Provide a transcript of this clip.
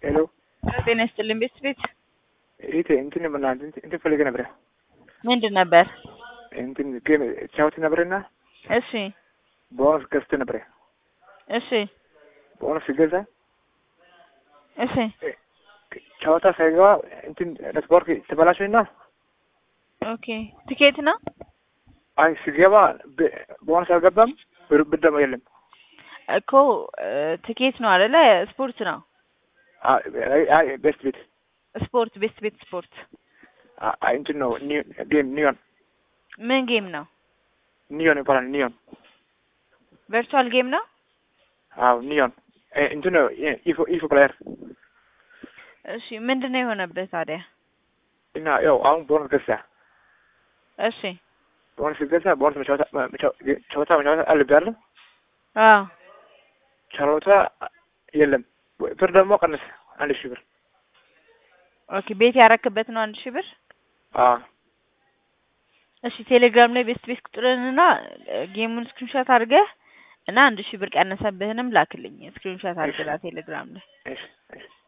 ሄሎ ጤና ይስጥልኝ ቤት ቤት ይሄ እንትን ምና እንትን ፈልገ ነበር ምንድን ነበር? እንትን ጌም ቻውት ነበርና እሺ ቦነስ ገዝቶ ነበር። እሺ ቦነስ ሲገዛ እሺ ጨዋታ ሳይገባ እንትን ኔትወርክ ተበላሸና ኦኬ ትኬት ነው አይ ሲገባ ቦነስ አልገባም። ብር ብር ደግሞ የለም። እኮ ትኬት ነው አይደለ? ስፖርት ነው አይ ቤስት ቤት ስፖርት ቤስት ቤት ስፖርት አይ እንትን ነው ጌም ኒዮን ምን ጌም ነው? ኒዮን ይባላል። ኒዮን ቨርቹዋል ጌም ነው። አዎ ኒዮን እንትን ነው ኢፎ ኢፎ ፕሌየር እሺ ምንድን ነው የሆነበት ታዲያ? እና ያው አሁን ቦነስ ገዛ እሺ ቦነስ ሲገዛ ቦነስ ጨዋታ መጫወት አለብህ አይደል? አዎ ጨዋታ የለም። ብር ደግሞ ቀነሰ አንድ ሺህ ብር። ኦኬ ቤት ያረክበት ነው አንድ ሺህ ብር። አዎ እሺ ቴሌግራም ላይ ቤስት ቤት ቁጥርንና ጌሙን ስክሪንሾት አድርገህ እና አንድ ሺህ ብር ቀነሰብህንም ላክልኝ። ስክሪንሾት አድርገህ ቴሌግራም ላይ እሺ እሺ